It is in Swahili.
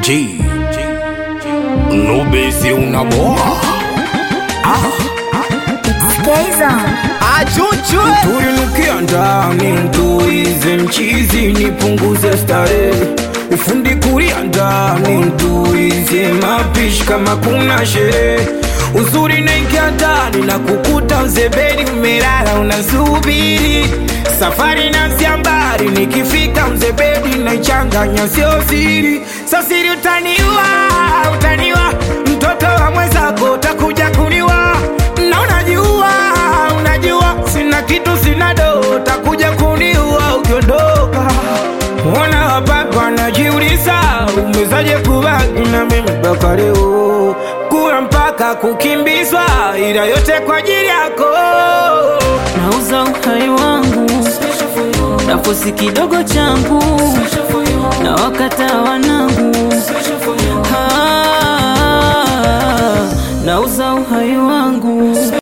G Nubesi unaboa Achuchwe Tulinukia ndani mtuize mchizi nipunguze starehe ufundi kulia ndani mtuize mapishi kama kuna sherehe uzuri naingia ndani na kukuta mzebeni umelala unasubiri safari na mbali nikifika mzebeni naichanganya sio siri sasiri utaniwa utaniwa mtoto wa mwenzako utakuja kuniwa na unajua unajua sina kitu sina do utakuja kuniua ukiondoka Wana wapapa wanajiuliza umezaje kubaki na mimi mpaka leo, kula mpaka kukimbizwa, ila yote kwa ajili yako. nauza uhai wangu nafosi kidogo changu na wakata wanangu Ah, nauza uhai wangu